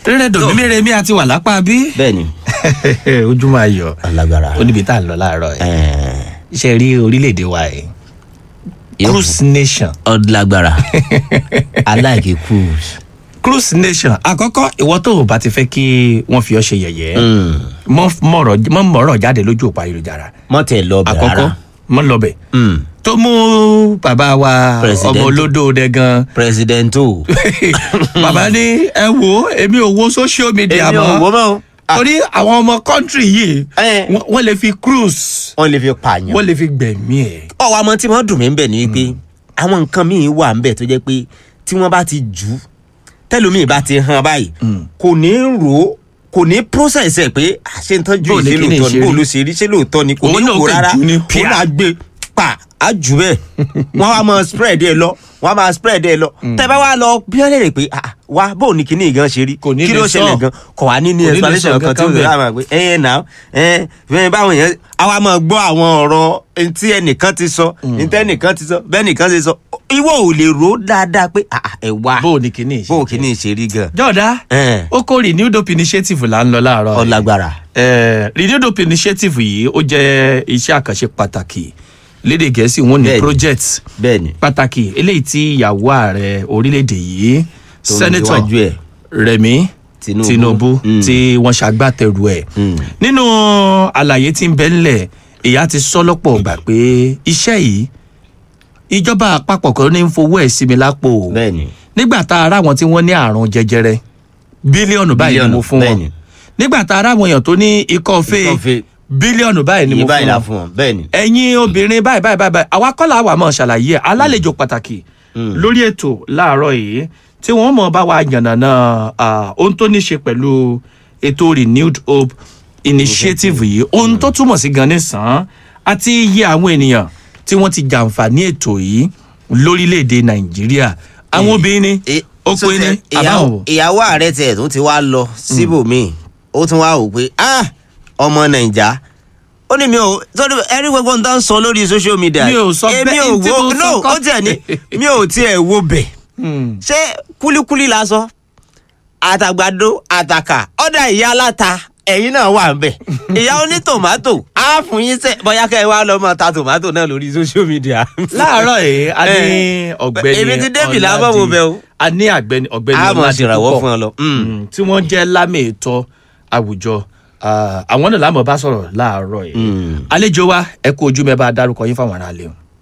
rírẹ̀ dòmímẹ́rẹ́ mi àti wà lápá bí. bẹ́ẹ̀ni ojú máa yọ alágbára ó níbi tá à ń lọ láàárọ̀ yìí ẹ̀ẹ́n, ṣe rí orílẹ̀-èdè wa yìí yóò cruise nation ọlágbára aláìkí cruise. cruise nation àkọ́kọ́ ìwọ tó o bá ti fẹ́ kí wọ́n fi ọ́ ṣe yẹ̀yẹ́ Mm, mọ́ mọ̀rọ̀ mọ́ mọ̀rọ̀ jáde lójú òpó ayélujára mọ́tẹ̀ lọ bẹ̀ àkọ́kọ́ rárá. mọ́ lọ́bẹ̀ Mm, tó mú bàbá wa President. ọmọ olódò dẹ gan presidento. bàbá ní ẹ wo èmi ò wo social media èmi ò wò mọ́ mọ́ o. Ah, torí àwọn ọmọ kọ́ńtírì yìí Eh. wọ́n- wọ́n lè fi cruise wọ́n lè fi pààyàn. wọ́n lè fi gbẹ̀mí ẹ̀. ọwọ́ àmọ́ tí wọ́n dùn mí ń bẹ̀ ni pé àwọn nǹkan míì wà ń bẹ̀ tó jẹ́ pé tí wọ́n bá ti jù ú tẹ́lómìn bá ti hàn báyìí kò ní rò ó kò ní process ẹ̀ pé àṣẹ ń tọ́jú Bó ni ìṣe kíni lóòótọ́ ṣe ni bó rí? ló ṣe rí ṣé lóòótọ́ ni kò Òun ní náà wò kàn rárá jù ní òun pia. náà gbé pa á jù bẹ́ẹ̀ wọ́n á máa spread ẹ̀ lọ wọ́n á máa spread ẹ̀ lọ tẹ́ bá wá lọ bí wọ́n lè rè pé ah, wá bó ni kíní gan ṣe rí Kò ní kí lè ló sọ. ṣẹlẹ̀ gan kò wá ní ní Kò ní lè explanation sọ kan tí ó kankan lè bẹ́ẹ̀. rà máa pé ẹ nà ẹ ẹ báwọn yẹn àwa máa gbọ́ àwọn ọ̀rọ̀ tí ẹnìkan ti sọ ntẹ́ ẹnìkan ti sọ bẹ́ẹ̀ nìkan ti sọ ìwọ ò lè rò ó dáadáa pé ah, ah, ẹ wá bó o ní kíní ìṣe. bó kìíní ṣe rí gan. jọ̀dá ẹ ó kó renewed hope initiative là ń lọ láàárọ̀ yìí. ọlágbára. Eh, renewed hope initiative yìí ó jẹ́ iṣẹ́ àkànṣe pàtàkì lédè gẹ̀ẹ́sì wọn ní Bẹ́ẹ̀ni. project bẹ́ẹ̀ni pàtàkì eléyìí tí ìyàwó ààrẹ orílẹ̀-èdè yìí Tó ń sẹ́nẹ́tọ̀ léwájú ẹ̀. rẹ̀mí Tinubu. tinubu Mm. tí wọ́n ṣàgbàtẹ̀rù ẹ̀ Mm. nínú àlàyé tí ń bẹ ńlẹ̀ ìyá ti sọ lọ́pọ̀ ọgbà pé iṣẹ́ yìí ìjọba àpapọ̀ kan ní ń fowó ẹ̀ sí mi lápò bẹ́ẹ̀ni nígbà tá a rá àwọn tí wọ́n ní àrùn jẹjẹrẹ bílíọ̀nù báyìí ni mo fún wọn bẹ́ẹ̀ni nígbà tá a rá àwọn èèyàn tó ní ikọ́ fẹ́ Ikọ́ fée. bílíọ̀nù báyìí ni iye mo báyìí fún la wọn fún wọn bẹ́ẹ̀ni. ẹ̀yin obìnrin báyìí báyìí báyìí báyìí àwa kọ́ làwọn àmọ́ ṣàlàyé ẹ̀ alálejò pàtàkì lórí ètò láàárọ̀ yìí tí wọ́n mọ̀ bá wa yànnàná ah, ohun tó ní ṣe pẹ̀lú ètò renewed hope initiative yìí ohun tó túmọ̀ sí gan nísàn àti iye àwọn ènìyàn tí wọ́n ti jàǹfààní ètò yìí lórílẹ̀‐èdè nàìjíríà àwọn obìnrin E- ó so pé ní tẹ- àbáwọn ìyàwó- ìyàwó ààrẹ tiẹ̀ tó ti wá lọ síbòmíì ó tún wá wò pé ah ọmọ nàìjà ó ní mi ò sọ́dọ̀ ẹ̀rí gbogbo nǹkan sọ lórí social media Mi ò sọ èmi bẹ́ẹ̀, ò tí wo mo no sọ kọ́. ó tiẹ̀ ní mi ò tiẹ̀ wo bẹ̀ ṣé kúlíkúlí la sọ àtàgbàdo àtàkà ọ̀dà ìyá aláta ẹ̀yin náà wà ń bẹ̀ ìyá oní tòmátò á fún yín sẹ́ bóyá kẹ́ ẹ wá lọ máa ta tòmátò náà lórí social media. láàárọ̀ yìí a ní Eh, ọ̀gbẹ́ni èmi ti débì lábọ̀ wo bẹ̀ o. a ní àgbẹ̀ni ọ̀gbẹ́ni a mọ̀ Ọládipúpọ̀. ṣèrànwọ́ fún ọ lọ. Mm. Mm, tí wọ́n jẹ́ lámì ètò àwùjọ Ah, àwọn náà lámọ̀ bá sọ̀rọ̀ láàárọ̀ yìí Mm. àlejò wa ẹ kú ojú mẹ́bàá dárúkọ yín fáwọn aráàlú.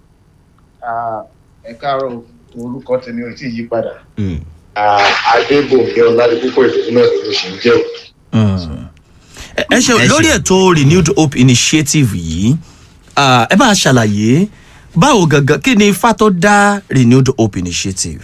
Ah, ẹ káàárọ̀ orúkọ tèmi ò tí ì yí padà Mm. Ah, adébòmí ọládipúpọ̀ ìdòwú náà ló ṣe ń jẹ́ o. ẹ ẹ ṣe Ẹ ṣe. lórí ètò renewed hope initiative yìí ah, ẹ bá a ṣàlàyé báwo gangan kí ni ifá tó dá renewed hope initiative.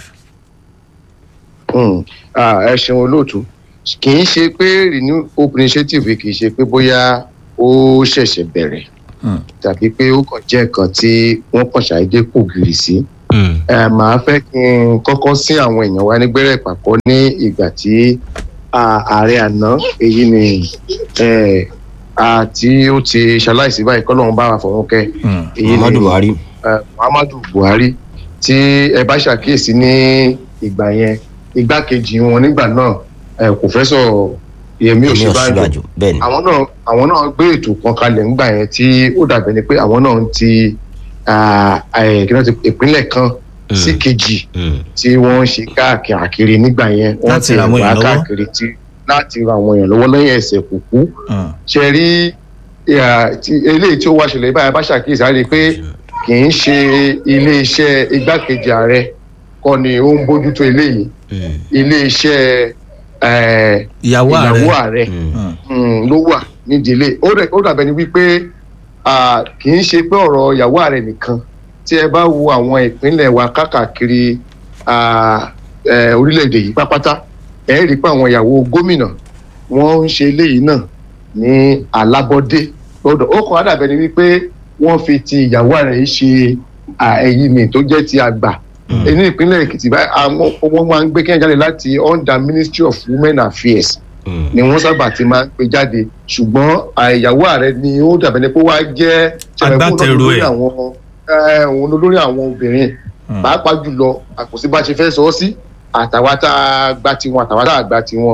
Hmm. Ah, ẹ ṣeun olóòtú kì í ṣe pé renew hope initiative kì í ṣe pé bóyá ó ṣẹ̀ṣẹ̀ bẹ̀rẹ̀ Hmm. tàbí pé ó kàn jẹ́ nǹkan tí wọ́n kàn ṣàdédé kò gìrì sí. Mm. ẹ màá fẹ́ kí n kọ́kọ́ sí àwọn èèyàn wa nígbẹ́rẹ́ ìpàkọ́ ní ìgbà tí ah, ààrẹ àná èyí ni eh, ah, tí ó ti ṣaláìsí báyìí kọ́lọ́run bá wa fọ̀run kẹ́ Mm. èyí ni muhammadu buhari. eh, muhammadu buhari tí ẹ bá ṣàkíyèsí ní ìgbà yẹn igbákejì wọn nígbà náà eh, kòfẹ́sọ̀ yẹmí èmi ò òsínbàjò ṣíwájú bẹ́ẹ̀ ni. àwọn náà àwọn náà gbé ètò kan kalẹ̀ ńgbà yẹn tí ó dàbẹ̀ ni pé àwọn náà ń ti ah, eh, kí wọ́n ti ìpínlẹ̀ kan Mm. sí kejì Mm. tí wọ́n ń ṣe káàkiri nígbà yẹn wọ́n Láti ti ran àwọn wá èèyàn lọ́wọ́. káàkiri tí láti ran àwọn èèyàn lọ́wọ́ lẹ́yìn ẹsẹ̀ kúkú Mm. ṣe rí ìhà tí- eléyìí tí ó wá ṣẹlẹ̀ báyìí bá ṣàkíyèsí á rí i pé kì í ṣe iléeṣẹ́ igbákejì ààrẹ kọ́ ni ó ń bójútó eléyìí Mm. iléeṣẹ́ eh, ìyàwó ààrẹ ìyàwó ààrẹ Mm. Mm. mm, ló wà nídìílé ó dẹ̀- ó dàbẹ̀ ni wípé ah, kì í ṣe pé ọ̀rọ̀ ìyàwó ààrẹ nìkan tí ẹ bá wo àwọn ìpínlẹ̀ wa káàkiri ah, eh, orílẹ̀-èdè yìí pápátá ẹ rí i pé àwọn ìyàwó gómìnà wọ́n ń ṣe eléyìí náà ní alábọ́dé lọ́dọ̀ ó kàn á dàbẹ̀ ni wípé wọ́n fi ti ìyàwó ààrẹ yìí ṣe ah, èyí mi tó jẹ́ ti àgbà ní ìpínlẹ̀ èkìtì báyìí àwọn wọ́n máa ń gbé kẹ́hìn jáde láti under ministry of women affairs Mm. ni wọ́n sábà ti máa ń gbé jáde ṣùgbọ́n àìyàwó ààrẹ ni ó dàbẹ̀ ni pé wá jẹ́ Agbátẹrù ẹ̀. àwọn eh, òun olórí àwọn obìnrin Mm. pàápàá jùlọ àkòsí bá ṣe fẹ́ sọ ọ́ sí àtàwọn tá a gba tiwọn àtàwọn tá a gba tiwọn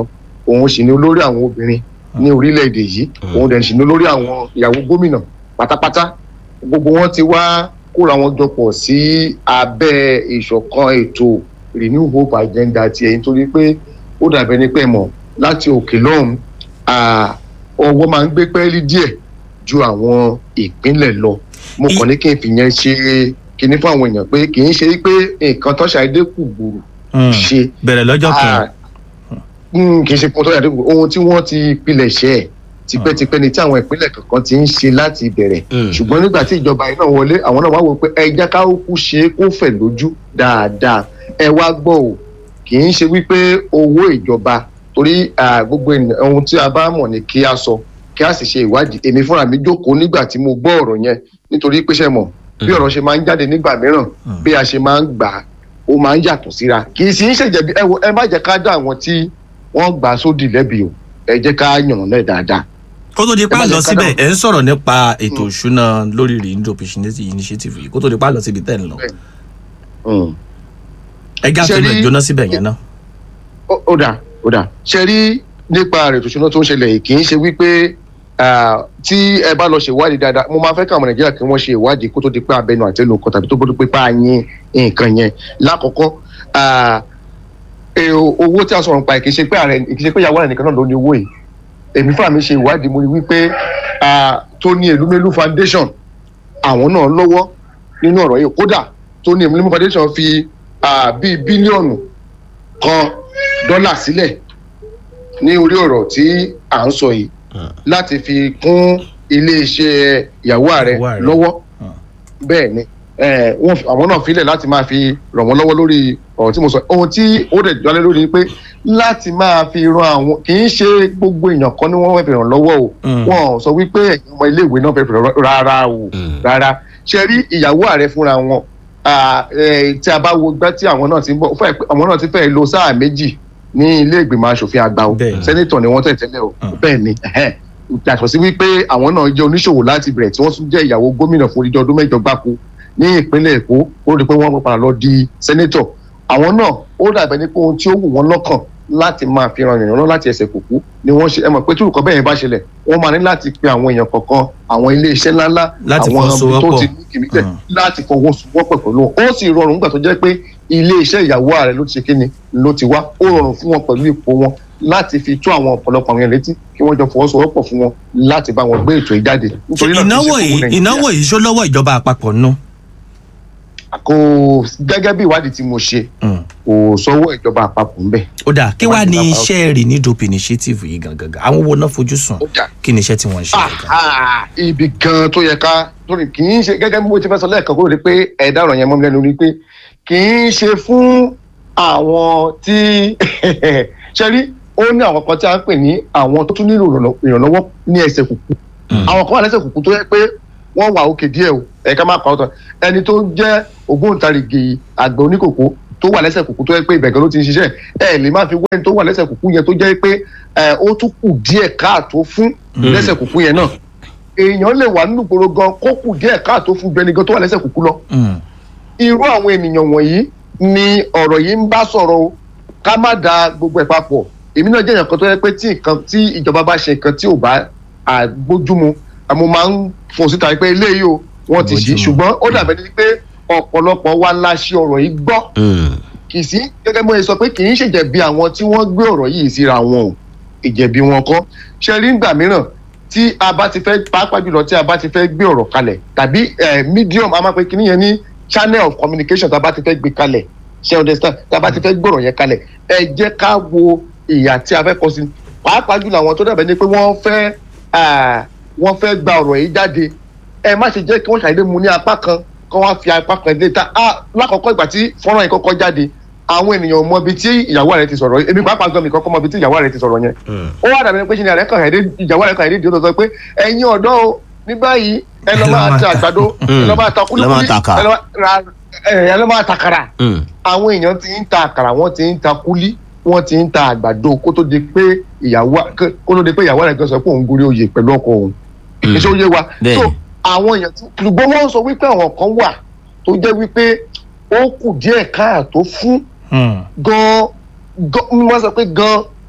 òun sì ni olórí àwọn obìnrin ní orílẹ̀-èdè yìí òun dẹ̀ sì ni olórí àwọn ìyàwó gómìnà pátápátá gbogbo wọn ti wá kóra wọn jọpọ̀ sí abẹ́ ìṣọ̀kan ètò renew hope agenda tiẹ̀ nítorí pé ó dàbẹ̀ ní pẹ́ mọ̀ láti òkè lọ́hùn ọwọ́ máa ń gbé pẹ́ẹ́lí díẹ̀ ju àwọn ìpínlẹ̀ lọ mo kàn ní kí n fi yẹn ṣe kinní fún àwọn èèyàn pé kì í ṣe pé nǹkan tó ṣàdédé kù gbòòrò ṣe bẹ̀rẹ̀ lọ́jọ́ kan kì í ṣe kó tó ṣàdédé kù ohun tí wọ́n ti pilẹ̀ ṣe ẹ̀ tipẹ́tipẹ́ ni tí àwọn ìpínlẹ̀ kankan ti ń ṣe láti ìbẹ̀rẹ̀ ṣùgbọ́n nígbà tí ìjọba iná wọlé àwọn náà wá wò pé ẹ jẹ́ ká kú ṣe é kó fẹ̀ lójú dáadáa ẹ wá gbọ́ ò kì í ṣe wípé owó ìjọba torí gbogbo ohun tí a bá mọ̀ ní kí a sọ kí a sì ṣe ìwádìí èmi fúnra mi jókòó nígbà tí mo gbọ́ ọ̀rọ̀ yẹn nítorí pé ṣe mọ̀ bí ọ̀rọ̀ ṣe máa ń jáde nígbà mìíràn bí a ṣe máa ń gbà á ó máa ń yàtọ̀ síra kì í sì ń ṣèjẹ̀bi ẹ wo ẹ má jẹ́ ká dá àwọn tí wọ́n gbà sódì lẹ́bi o ẹ jẹ́ ká yàn lẹ́ dáadáa. kó tó di pa lọ síbẹ̀ ẹ̀ ń sọ̀rọ̀ nípa ètò ìṣúná lórí renew initiative yìí kó tó di pa lọ síbi tẹ́ ń lọ. ẹ já fẹ́ẹ́ lọ jóná síbẹ̀ yẹn náà. ó dà ó dà ṣe rí nípa ètò ìṣúná tó ń ṣẹlẹ̀ yìí kì í ṣe wípé tí ẹ bá lọ ṣèwádìí dáadáa mo máa fẹ́ káwọn nàìjíríà kí wọ́n ṣe ìwádìí kó tó di pé abẹnú àtẹnu kan tàbí tó bó pé pa yín nǹkan yẹn lákọ̀ọ́kọ́ owó tí a sọ̀rọ̀ nípa ẹ̀ kì í ṣe pé ààrẹ kì í ṣe pé ìyàwó rẹ̀ nìkan náà ló ní owó yìí èmi fúnra mi ṣe ìwádìí mo rí wípé Tony Elumelu Foundation àwọn náà lọ́wọ́ nínú ọ̀rọ̀ yìí kódà Tony Elumelu Foundation fi bíi bílíọ̀nù kan dọ́là sílẹ̀ ní orí ọ̀rọ̀ tí à ń sọ yìí láti fi kún iléeṣẹ́ ìyàwó ààrẹ lọ́wọ́ bẹ́ẹ̀ ni àwọn náà filẹ̀ láti máa fi ràn wọ́n lọ́wọ́ lórí ọ̀rọ̀ tí mo sọ ohun tí ó dẹ̀ jọlẹ̀ lórí ni pé láti máa fi ran àwọn kì í ṣe gbogbo èèyàn kan ni wọ́n fẹ́ fi ràn lọ́wọ́ o wọ́n sọ wípé ẹ̀yin ọmọ iléèwé náà fẹ́ fi ràn rárá o rárá ṣe rí ìyàwó ààrẹ fúnra wọn tí a bá wo gbá tí àwọn náà ti ń bọ̀ àwọn náà ti fẹ́ lo sáà méjì ní ilé ìgbìmọ̀ asòfin àgbà o sẹ́nitọ̀ ni wọ́n tẹ̀ tẹ́lẹ̀ o bẹ́ẹ̀ ni yàtọ̀ sí wípé àwọn náà jẹ́ oníṣòwò láti bẹ̀rẹ̀ tí wọ́n tún jẹ́ ìyàwó gómìnà fún odidi ọdún mẹ́jọ gbáko ní ìpínlẹ̀ èkó ó rí i pé wọ́n padà lọ di sẹ́nitọ̀ àwọn náà ó dàbẹ̀ ní pé ohun tí ó wù wọ́n lọ́kàn láti máa fi ran ìrànlọ́ láti ẹsẹ̀ kùkú ni wọ́n ṣe ẹ mọ̀ pé tí olùkọ́ bẹ́ẹ̀ bá ṣẹlẹ̀ wọ́n máa ní láti pe àwọn èèyàn kọ̀ọ̀kan àwọn ilé iṣẹ́ ńláńlá àwọn tó ti ní kìmíkẹ́ láti fọwọ́sowọ́pọ̀ pẹ̀lú wọn ó sì rọrùn nígbà tó jẹ́ pé ilé iṣẹ́ ìyàwó ààrẹ ló ti ṣe kíni ló ti wá ó rọrùn fún wọn pẹ̀lú ipò wọn láti fi tó àwọn ọ̀pọ̀lọpọ̀ àwọn èèyàn létí kí wọ́n jọ fọwọ́sowọ́pọ̀ fún wọn láti bá wọn gbé ètò yìí jáde. ìnáwó yìí ìnáwó yìí ṣó lọ́wọ́ ìjọba àpapọ̀ nù. kò gẹ́gẹ́ bí ìwádìí tí mo ṣe kò sọ́wọ́ ìjọba àpapọ̀ ńbẹ̀. ó dà kí wàá ní iṣẹ́ renew hope initiative yìí gangan àwọn wo náà fojú sùn kí ni iṣẹ́ tí wọ́n ń ṣe. ibi gan tó yẹ ká torí kì í ṣe gẹ́gẹ́ bí mo ti fẹ́ sọ lẹ́ẹ̀kan kó rí pé ẹ̀dá ọ̀rọ̀ yẹn mọ́ mi lẹ́nu rí pé kì í ṣe fún àwọn tí ṣe rí ó ní àwọn kan tí a ń pè ní àwọn tó tún nílò ìrànlọ́wọ́ ní ẹsẹ̀ kùkú àwọn kan wà lẹ́sẹ̀ kùkú tó yẹ pé wọ́n wà òkè díẹ̀ o ẹ̀ka máa pa ọ̀tọ̀ ẹni tó jẹ́ ògbóǹtarìgì àgbẹ̀ oníkòkó tó wà lẹ́sẹ̀ kùkú tó yẹ pé ìbẹ̀gẹ̀ ló ti ń ṣiṣẹ́ ẹ lè má fi wẹ́ni tó wà lẹ́sẹ̀ kùkú yẹn tó jẹ́ pé ó tún kù díẹ̀ káàtó fún lẹ́sẹ̀ kùkú yẹn náà èèyàn lè wà nínú ìgboro gan kó kù díẹ̀ káàtó fún gbẹni gan tó wà lẹ́sẹ̀ kùkú lọ irú àwọn ènìyàn wọ̀nyí ni ọ̀rọ̀ yìí ń bá sọ̀rọ̀ o ká má da gbogbo ẹ̀ papọ̀ èmi náà jẹ́ èèyàn kan tó yẹ pé tí nǹkan tí ìjọba bá ṣe nǹkan tí ò bá àgbójúmu mo máa ń fò síta pé eléyìí o wọ́n ti ṣí ṣùgbọ́n ó dàbẹ̀ ní pé ọ̀pọ̀lọpọ̀ wa la ṣe ọ̀rọ̀ yìí gbọ́ kì í sí gẹ́gẹ́ bí wọ́n sọ pé kì í ṣèjẹ̀bi àwọn tí wọ́n gbé ọ̀rọ̀ yìí síra wọn o ìjẹ̀bi wọn kọ́ ṣe rí ngbà mìíràn tí a bá ti fẹ́ pàápàá jùlọ tí a bá ti fẹ́ gbé ọ̀rọ̀ kalẹ̀ tàbí medium a máa pe kíní yẹn ní channel of communication tá a bá ti fẹ́ gbé kalẹ̀ ṣe understand tá a bá ti fẹ́ gbọ̀rọ̀ yẹn kalẹ̀ ẹ jẹ́ ká wo ìyà tí a fẹ́ kọ sí pàápàá jùlọ àwọn tó dàbẹ̀ ni pé wọ́n fẹ́ wọ́n fẹ́ gba ọ̀rọ̀ yìí jáde ẹ má ṣe jẹ́ kí wọ́n ṣàdédé mu ní apá kan kọ́ wá fi apá kan dé ta lákọ̀ọ́kọ́ ìgbà tí fọ́nrán yìí kọ́kọ́ jáde àwọn ènìyàn mọ ibi tí ìyàwó rẹ ti sọ̀rọ̀ èmi pàápàá gan mi kọ́kọ́ mọ ibi tí ìyàwó rẹ ti sọ̀rọ̀ yẹn ó wà dàbí pé ṣe ni àrẹ kan ẹ̀dẹ́ ìyàwó rẹ kan ẹ̀dẹ́ ìdí ó sọ pé ẹ̀yin ọ̀dọ́ o ní báyìí ẹ lọ máa ta àgbàdo ẹ lọ máa ta kúlíkúlí ẹ lọ máa ta àkàrà àwọn èèyàn ti ń ta àkàrà wọ́n ti ń ta kúlí wọ́n ti ń ta àgbàdo kó tó di pé ìyàwó kó tó di pé ìyàwó rẹ kan sọ pé òun gorí oyè pẹ̀lú ọkọ òun ìṣó yé wa so àwọn èèyàn ṣùgbọ́n wọ́n sọ wípé àwọn kan wà tó jẹ́ wípé ó kù díẹ̀ káàtó fún gan gan wọ́n sọ pé gan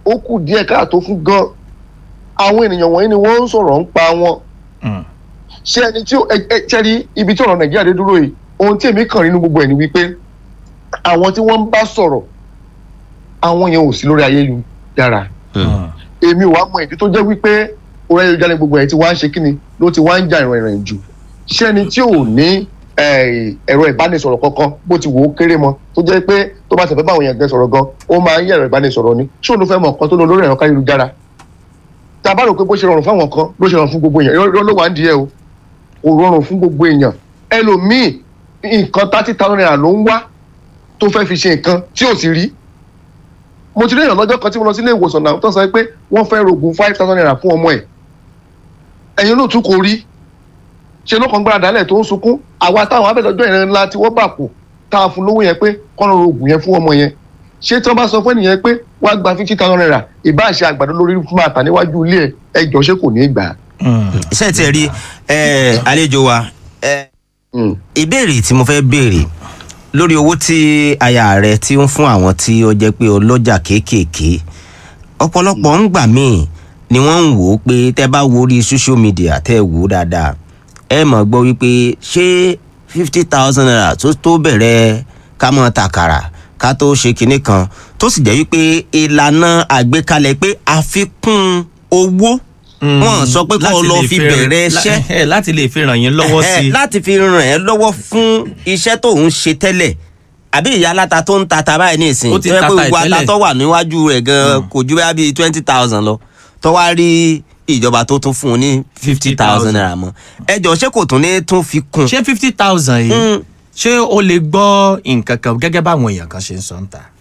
ó kù díẹ̀ káàtó fún gan àwọn ènìyàn wọ̀nyí ni wọ́n ń sọ̀rọ̀ ń pa wọn Mm. ṣé ẹni tí ó ẹ ẹ ṣe rí ibi tí ọ̀rọ̀ nàìjíríà dé dúró yìí ohun tí èmi kàn nínú gbogbo ẹ̀ ni wípé àwọn tí wọ́n ń bá sọ̀rọ̀ àwọn yẹn ò sí lórí ayélujára Mm. èmi ò wá mọ ìdí tó jẹ́ wípé orí ayélujára gbogbo ẹ̀ ti wá ń ṣe kíni ló ti wá ń jà ìrìn ìrìn jù ṣé ẹni tí ò ní eh, ẹ̀rọ ìbánisọ̀rọ̀ kankan bó ti wò ó kéré mọ tó jẹ́ pé tó bá tẹ̀fẹ́ báwọn èèyàn gẹ sọ̀rọ̀ gan ó máa ń yẹ ẹ̀rọ ìbánisọ̀rọ̀ ni ṣé òun ló fẹ́ mọ̀ nǹkan tó lọ lórí ẹ̀rọ káyélujára tá a bá rò pé bó ṣe rọrùn fáwọn kan ló ṣe rọrùn fún gbogbo èèyàn irọ́ ló wà ń di ẹ o kò rọrùn fún gbogbo èèyàn ẹlòmíì nǹkan thirty thousand naira ló ń wá tó fẹ́ fi ṣe nǹkan tí ò sì rí mo ti rí èèyàn lọ́jọ́ kan tí mo lọ sí ilé ìwòsàn náà tó sọ pé wọ́n fẹ́ rògùn five thousand naira fún ọmọ ẹ̀ ẹ̀yin ló tún kò rí ṣe ló kàn gbára dálẹ̀ tó ń sunkún àwa táwọn abẹ́lẹ́jọ́ ìrìn ńlá tí wọ́n bà kù tá a fún lówó yẹn pé kọ́nà rògùn yẹn fún ọmọ yẹn ṣé tí wọ́n bá sọ fún ẹnìyẹn pé wàá gba fifty thousand naira ìbá ṣe àgbàdo lórí fún máa tà níwájú ilé ẹ̀ ẹjọ́ ṣé kò ní í gbà á. Mm. iṣẹ́ tí ẹ rí ẹ, àlejò wa ẹ, Mm. ìbéèrè tí mo fẹ́ béèrè lórí owó tí aya rẹ ti ń fún àwọn tí ó jẹ́ pé ọlọ́jà kéékèèké ọ̀pọ̀lọpọ̀ ń gbà míì ni wọ́n ń wò ó pé tẹ́ bá wo orí social media tẹ́ ẹ wò ó dáadáa ẹ mọ̀ gbọ́ wípé ṣé fifty thousand naira tó tó bẹ̀rẹ̀ ká mọ̀ tàkàrà ká tó ṣe kinní kan tó sì jẹ́ wípé ìlànà àgbékalẹ̀ pé àfikún owó Mm. wọ́n sọ pé kó o Láti lọ lè fi fi- bẹ̀rẹ̀ lá- iṣẹ́ ẹ, láti lè fi ràn yín lọ́wọ́ Ẹ̀hẹ́, sí i. láti fi ràn ẹ́ lọ́wọ́ fún iṣẹ́ tó ń ṣe tẹ́lẹ̀ àbí ìyá aláta tó ń tata báyìí ní ìsìn Ó ti tó yẹ pé tata gbogbo ẹ̀ tẹ́lẹ̀. ata tó wà níwájú rẹ̀ gan kò ju bẹ́ẹ̀ bíi twenty thousand lọ tó wá rí ìjọba tó tún fún un ní fifty thousand naira mọ́ ẹ jọ ṣé kò tún ní tún fi kún ṣé fifty thousand yìí Mm. ṣé o lè gbọ́ nǹkan kan gẹ́gẹ́ báwọn èèyàn kan ṣe ń sọ ń ta.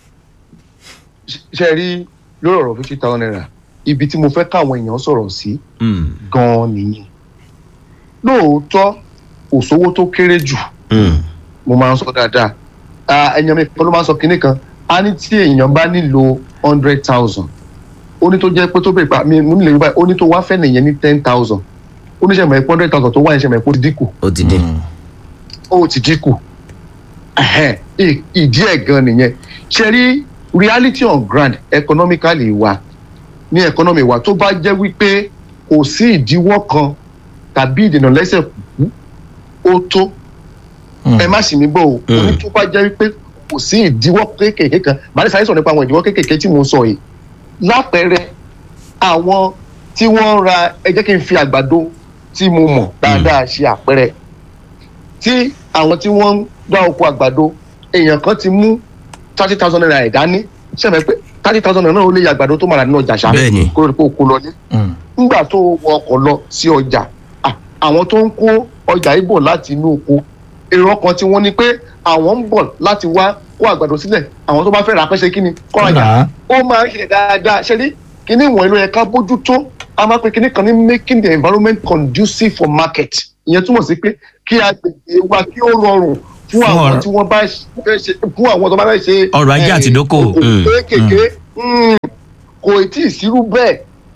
ṣe rí lórí ọ̀rọ̀ fifty thousand naira ibi tí mo fẹ́ káwọn èèyàn sọ̀rọ̀ sí Mm, gan-an nìyẹn lóòótọ́ kò sówó tó kéré jù mm, mo máa ń sọ dáadáa Ah, ẹ̀yàn mi kan ló máa ń sọ kinní kan a ní tí èèyàn bá nílò hundred thousand ó ní tó jẹ́ pé tó bèrè pa mi mo nílò yorùbá ó ní tó wá fẹ́ nìyẹn ní ten thousand ó ní sẹ́mi ẹ̀pọ̀ hundred thousand tó wá yẹn sẹ́mi ẹ̀pọ̀ ti dínkù ó ti dé ó ti dínkù Ẹhẹ́n, ì- ìdí ẹ̀ gan nìyẹn ṣe rí reality on ground economically wa ní economy wa tó bá jẹ́ wípé kò sí ìdíwọ́ kan tàbí ìdènà lẹ́sẹ̀ kúkú ó tó Mm. ẹ má sì mí bọ̀ o Mm. oní tó bá jẹ́ wípé kò sí ìdíwọ́ kéékèèké kan màá ní sáré sọ̀rọ̀ nípa àwọn ìdíwọ́ kéékèèké tí mo sọ yìí lápẹẹrẹ àwọn tí wọ́n ń ra ẹ jẹ́ kí n fi àgbàdo tí mo mọ̀ dáadáa ṣe àpẹẹrẹ tí àwọn tí wọ́n ń dá oko àgbàdo èèyàn kan ti mú thirty thousand naira ẹ̀ dání ṣẹ̀mẹ̀ pé thirty thousand naira náà ó lè yẹ àgbàdo tó máa rà nínú ọjà ṣá Bẹ́ẹ̀ni. kó lè kó kó lọ ní Mm. nígbà tó wọ ọkọ̀ lọ sí ọjà à, àwọn tó ń kó ọjà yìí bọ̀ láti inú oko èrò ọkàn tí wọ́n ní pé àwọn ń bọ̀ láti wá kó àgbàdo sílẹ̀ àwọn tó bá fẹ́ rà á pẹ́ ṣe kí ni kọ́ ọjà Rà á. ó máa ń ṣe dáadáa ṣe rí kíní ìwọ̀n ló yẹ ká bójú tó a máa pe kíní kan ní making the environment conducive for market ìyẹn túmọ̀ sí pé kí agbègbè wa kí ó rọrùn fún Fún àwọn ọ̀rọ̀- tí wọ́n bá fẹ́ ṣe fún àwọn tó bá fẹ́ ṣe Ọrọ̀ ajé eh, àti ìdókòwò. okòwò Mm. kéékèèké Mm. kò tí ì sírú bẹ́ẹ̀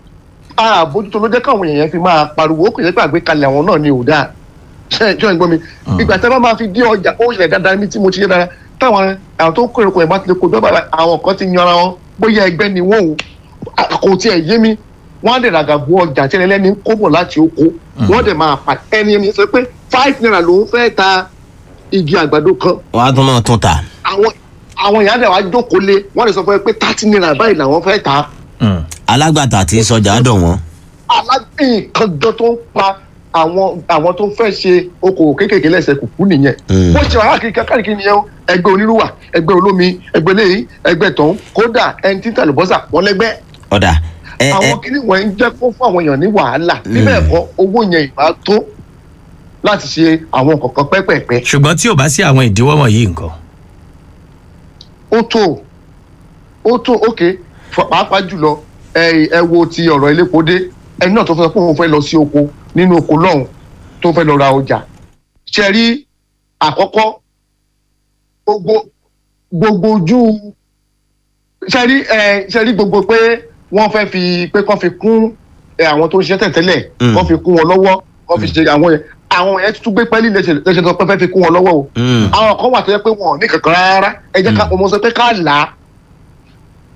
àbójútó ló jẹ́ káwọn èèyàn fi máa pariwo ó kò yẹ pé àgbékalẹ̀ àwọn náà ni ò dáa ṣe ṣe ń gbọ́ mi ìgbà tí a bá máa fi dé ọjà ó ṣẹlẹ̀ dáadáa ní tí mo ti yé dára táwọn àwọn tó ń kó èrò ẹ̀ bá ti lè kó dọ́gba àwọn kan ti yan ara wọn bóyá ẹgbẹ́ ni wọ́n o À- kò tiẹ̀ yé mi wọ́n á dẹ̀ ràgà bu ọjà tí ẹlẹ́ni ń kó bọ̀ láti oko wọ́n dẹ̀ máa pa ẹni ẹni sọ pé five naira ló ń fẹ́ ta igi àgbàdo kan wàá tún máa tún ta àwọn àwọn èèyàn dẹ̀ wá jókòó lé wọ́n lè sọ fún ẹ pé thirty naira báyìí làwọn fẹ́ ta Mm. alágbàtà àti sọjà dọ̀ wọ́n. alágbèyìn kan gan tó ń pa àwọn àwọn tó fẹ́ ṣe okòwò kéékèèké lẹ́sẹ̀ kùkú nìyẹn. Mm. bó ṣe wà káàkiri káàkiri nìyẹn o ẹgbẹ́ onírúwà ẹgbẹ́ olómi ẹgbẹ́ lẹ́yìn ẹgbẹ́ tọ̀hún kódà ẹni tí tàlùbọ́sà wọ́n lẹ́gbẹ́. ọ̀dà ẹ ẹ àwọn kìnnì wọn ń jẹ́ kó fún àwọn èèyàn ní wàhálà bíbẹ̀ ẹ̀kọ́ owó yẹn ìbá tó láti ṣe àwọn kọ̀ọ̀kan pẹ́pẹ̀pẹ́ ṣùgbọ́n tí ò bá sí àwọn ìdíwọ́ wọ̀nyí nǹkan. ó tó ó tó ókè pàápàá jùlọ ẹ ẹ wo ti ọ̀rọ̀ elépo dé ẹni náà tó fẹ́ pé òun fẹ́ lọ sí oko nínú oko lọ́hùn tó fẹ́ lọ ra ọjà ṣe rí àkọ́kọ́ gbogbo gbogbo ojú ṣe rí ẹ ṣe rí gbogbo pé wọ́n fẹ́ fi pé kán fi kún ẹ, àwọn tó ń ṣiṣẹ́ tẹ̀tẹ́lẹ̀ Mm. kán fi kún wọn lọ́wọ́ kán fi ṣe àwọn yẹn àwọn yẹn tún gbé pẹ́ẹ́lí lẹ́sẹ̀ lẹ́sẹ̀ tó pẹ́ fẹ́ fi kún wọn lọ́wọ́ o Mm. àwọn kan wà tó yẹ pé wọn ò ní kankan rárá ẹ jẹ́ ká ọmọ sọ pé ká là á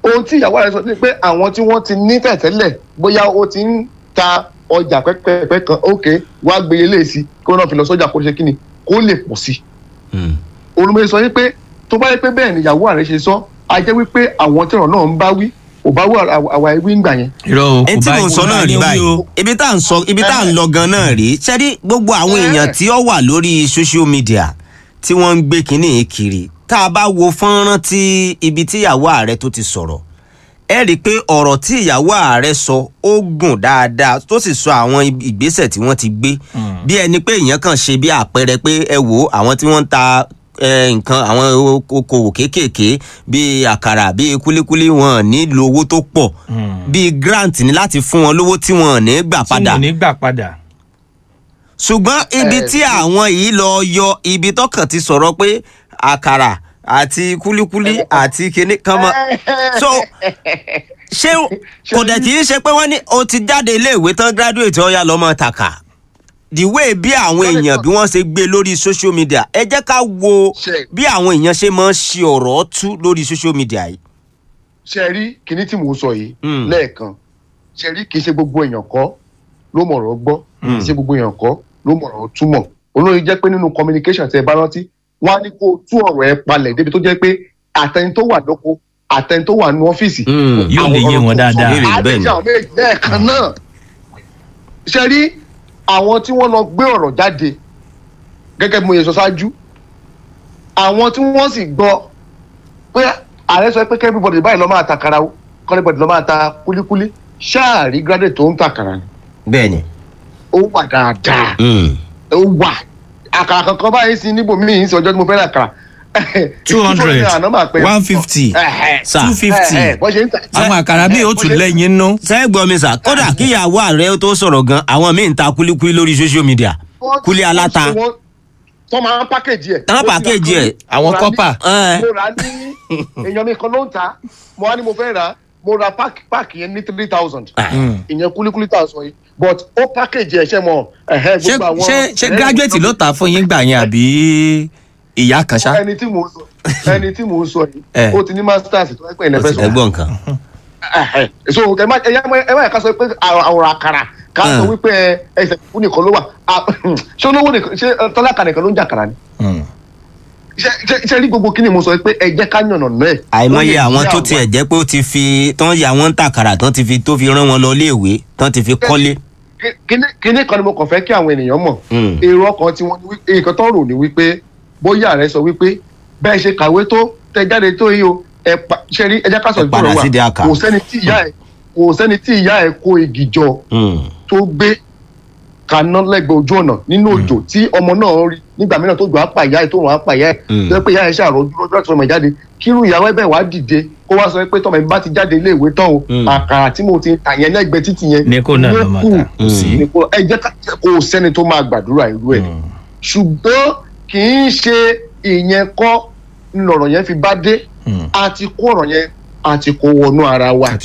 ohun tí ìyàwó rẹ̀ sọ ni pé àwọn tí wọ́n ti ní tẹ̀tẹ́lẹ̀ bóyá ó ti ń ta ọjà pẹ́pẹ́pẹ́ kan ókè wá gbé ilé sí kí wọ́n náà fi lọ sọ́jà kó ṣe kí ni kó lè pọ̀ sí i olùmọ̀ sọ wípé tó bá yẹ pé bẹ́ẹ̀ ni ìyàwó rẹ̀ ṣe sọ a jẹ́ wípé àwọn tí ọ̀rọ̀ náà ń bá wí kò bá wí àwa ewì ń gbà yẹn. irọ́ o ẹ kò tí bá mò ń sọ náà rí báyìí ibi tá à ń sọ ibi tá à ń lọ gan náà rí ṣẹ́rí gbogbo àwọn èèyàn tí ó wà lórí social media tí wọ́n ń gbé kínní yìí kiri tá a bá wo fọ́nrán tí ibi tí ìyàwó ààrẹ tó ti sọ̀rọ̀ ẹ rí i pé ọ̀rọ̀ tí ìyàwó ààrẹ sọ ó gùn dáadáa tó sì sọ àwọn ìgbésẹ̀ tí wọ́n ti gbé bí ẹni pé èèyàn kàn ṣe bí àpẹẹrẹ pé ẹ wò àwọn tí wọ́n ń ta eh, nǹkan àwọn okòwò kéékèèké bíi àkàrà bíi kúlíkúlí wọn nílò owó tó pọ̀ bíi grant ní láti fún wọn lówó tí wọn ò ní gbà tí padà mo ní gbà padà. ṣùgbọ́n ibi tí àwọn yìí lọ yọ ibi tọkàn ti sọ̀rọ̀ pé àkàrà àti kúlíkúlí àti kinní kan mọ́ so ṣé kò dẹ̀ kì í ṣe pé wọ́n ní o ti jáde iléèwé tán graduate ọ̀ya lọ́mọ tàkà the way bí àwọn èèyàn bí wọ́n ṣe gbé lórí social media ẹ jẹ́ ká wo Ṣe- bí àwọn èèyàn ṣe máa ń ṣe ọ̀rọ̀ tú lórí social media yìí. ṣe rí kinní tí mò ń sọ yìí Mm. lẹ́ẹ̀kan ṣe rí kì í ṣe gbogbo èèyàn kọ́ ló mọ̀rọ̀ gbọ́ kì í ṣe gbogbo èèyàn kọ́ ló mọ̀rọ̀ túmọ̀ olóyè jẹ́ pé nínú communication tẹ bá rántí wọ́n á ní kó o tú ọ̀rọ̀ ẹ palẹ̀ débi tó jẹ́ pé àtẹni tó wà lóko àtẹni tó wà ní ọ́fíìsì Mm. Yóò lè yé wọn dáadáa. Béèrè bẹ́ẹ̀ ni. àdéjà àwọn méjì lẹ́ẹ̀kan náà ṣe rí àwọn tí wọ́n lọ gbé ọ̀rọ̀ jáde gẹ́gẹ́ bí mo yẹ sọ ṣáájú àwọn tí wọ́n sì gbọ́ pé ààrẹ sọ pé kẹ́bíbọ̀dì báyìí lọ́ máa ta kara o kọ́lẹ́bọ̀dì lọ́ máa ta kúlíkúlí ṣáàrí gírádẹ̀ tó ń ta kara ni bẹ́ẹ̀ ni. ó wà dáadáa Mm. ó wà àkàrà kankan báyìí sí níbo míì ń sọ ọjọ́ tí mo fẹ́ rà kàrà two hundred one fifty Sà. two fifty bọ́ ṣe ń ta àwọn àkàrà bíi ó tún lẹ́yìn nú. sẹ́ẹ̀ gbọ́ mi sà kódà kíyàwó ààrẹ tó sọ̀rọ̀ gan àwọn míì ń ta kúlíkúlí lórí social media kúlí aláta. tó máa ń pákéjì ẹ̀. Tán Mo ti ra pákéjì ẹ̀. kúlí- àwọn mo ra ní- kọ́pà. Ẹ. mo rà á ní èèyàn mi kan ló ń ta mo wá ní mo fẹ́ rà á mo ra páàkì páàkì yẹn ní three thousand ìyẹn kúlíkúlí tá a sọ yìí but ó pákéjì ẹ̀ ṣe mọ ẹ̀hẹ́ ṣé gbogbo àwọn. ṣé ṣé graduate ló tà fún yín gbà yẹn àbí ìyá kan ṣá. ẹni tí mò ń sọ ẹni tí mò ń sọ yìí Eh. ó ti ní masters tó ẹgbẹ́ ilẹ̀ fẹ́ sọ. ẹgbọ́n nǹkan. Ẹhẹ. so ẹ má ẹ má ẹ má yẹ ká sọ pé àwòrán àkàrà ká sọ Mm. wípé ẹ, ẹsẹ̀ fún nìkan ló wà Ah, ṣé olówó nìkan ṣé ẹ, tọ́lákà nìkan ló ń jà kàrà ni Mm. ṣé ṣé- ṣé rí gbogbo kíni mo sọ pé ẹ jẹ́ ká yànnà náà ẹ̀. àìmọye Ó lè àwọn jẹ́ tó tiẹ̀ jẹ́ pé ó ti fi tán ya wọ́n ń tàkàrà tán ti fi tó fi rán wọn lọ iléèwé tán ti fi kọ́lé. Kí- kíní kíní kan ni mo kàn fẹ́ kí àwọn ènìyàn mọ̀ Mm. èrò ọkàn tí wọ́n ní wí- nǹkan tó rò ní wípé bóyá rẹ sọ wípé bẹ́ẹ̀ ṣe kàwé tó tẹ jáde tó yìí o ẹ pa ṣe rí ẹ jẹ́ ká sọ Ẹ padà ìgbọràn sídìí wa àkà. kò sẹ́ni tí ìyá ẹ̀ kò sẹ́ni tí ìyá ẹ̀ kó igi jọ Mm. tó gbé kaná lẹ́gbẹ̀ẹ́ ojú ọ̀nà nínú òjò tí ọmọ náà rí nígbà mìíràn tó jọ apá ìyá ẹ̀ tó rùn apá ìyá ẹ̀ Mm. tó yẹ pé ìyá ẹ̀ ṣàròjú lọ́jọ́ àti ọmọ ẹ̀ jáde kírú ìyàwó ẹ̀ bẹ́ẹ̀ wá dìde kó wá sọ pé tọmọ ẹ̀ bá ti jáde ilé ìwé tán o Mm. àkàrà tí mo ti tà yẹn lẹ́gbẹ̀ẹ́ títì yẹn ní kó náà ló máa kù. ta kò sí. Ní kó- ẹ jẹ́ ká kó o sẹ́ni tó máa gbàdúrà irú ẹ̀ Mm. ṣùgbọ́n kì í ṣe ìyẹn kọ́ ńlọrọ̀ yẹn fi bá dé Mm. a ti kó ọ̀rọ̀ yẹn a ti kó wọnú ara wa àti